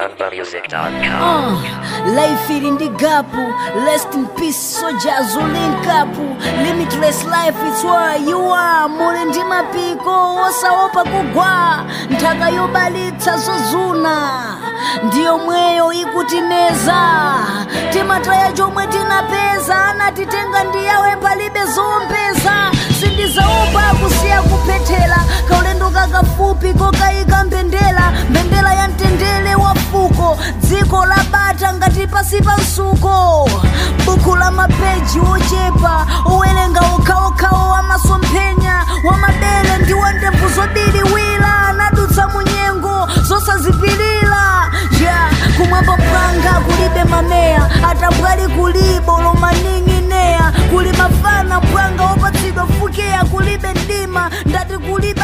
ZambaMusic.com. Uh, life ili ndi gapu rest in peace soldiers ulinkapu limitless life it's where you are muli ndi mapiko osaopa kugwa nthaka yobalitsa zozuna ndiyo mweyo ikutineza timataya chomwe tinapeza anatitenga ndiyawe palibe zompeza sindizaopa kusiya kuphethela kaulendo kakafupi kokayika mbendera mbendera ya mtendere wa fuko dziko la bata ngati pasi pa msuko buku la mapeji ochepa owerenga okhaokhawo wamasomphenya wamadere ndi wandebvu zobiriwira anadutsa munyengo zosazipirira ya kumwamba panga kulibe mameya atabwali kulibo lomaning'ineya kuli mafana pwanga opatsidwa fukeya kulibe mdima ndati kulibe